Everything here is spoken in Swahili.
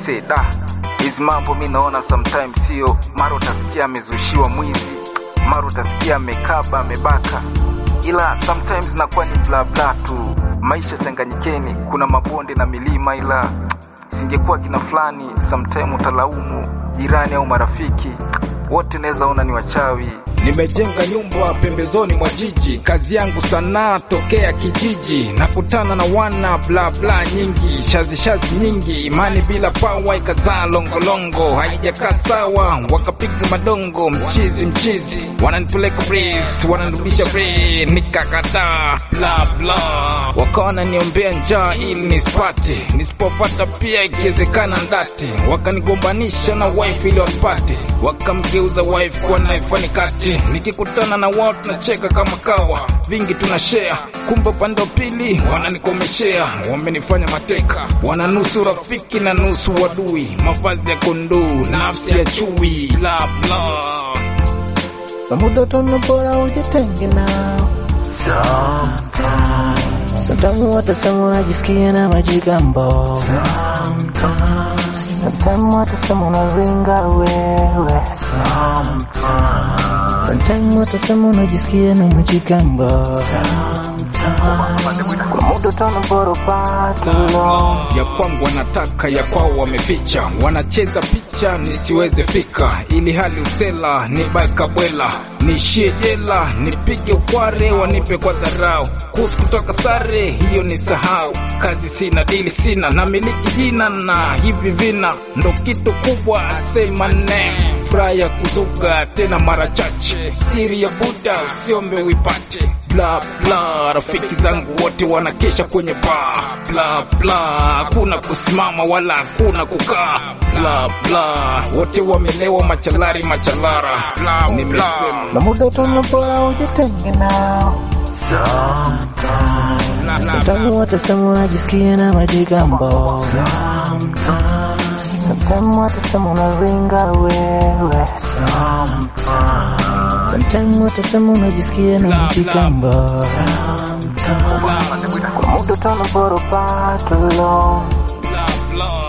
aise da hizi mambo mi naona sometimes sio mara utasikia amezushiwa mwizi mara utasikia amekaba amebaka ila sometimes nakuwa ni bla bla tu maisha changanyikeni kuna mabonde na milima ila singekuwa kina fulani sometime utalaumu jirani au marafiki wote naweza ona ni wachawi Nimejenga nyumba pembezoni mwa jiji, kazi yangu sanaa tokea kijiji. Nakutana na wana bla bla nyingi, shazi shazi nyingi, imani bila pawa ikazaa longolongo, haijakaa sawa, wakapiga madongo, mchizi mchizi, wananipeleka breeze, wananirudisha breeze, nikakataa bla bla, wakawa niombea njaa ili nisipate, nisipopata pia ikiwezekana ndate, wakanigombanisha na wife ili wanipate, wakamgeuza wife kuwa knife nikate nikikutana na wao tunacheka kama kawa, vingi tuna share, kumbe upande wa pili wananikomeshea, wamenifanya mateka, wana nusu rafiki na nusu wadui, mavazi ya kondoo, nafsi ya chui, bla bla. na muda tuna bora ujitenge nao. Sometimes watasema unajisikia na majigambo, sometimes watasema unaringa wewe, sometimes watasema unajisikia na majigambo. Kuna muda tuna bora upate lo ya kwangu wanataka ya kwao wameficha, wanacheza picha nisiweze fika, ili hali usela ni bakabwela, nishie jela nipige ukware, wanipe kwa dharau, kuhusu kutoka sare hiyo ni sahau, kazi sina dili sina na miliki jina na hivi vina ndo kitu kubwa, say my name, furaha ya kuzuga tena mara chache, siri ya Buda usiombe uipate bla bla, rafiki zangu wote wanakesha kwenye baa bla bla, hakuna kusimama wala hakuna kukaa bla bla, wote wamelewa machalari machalara bla nimesema na muda tuna bora ujitenge nao. Sometimes watasema unajisikia na majigambo, sometimes watasema unaringa wewe, sometimes watasema unajisikia na majigambo. Kuna muda tuna bora upate lo bla bla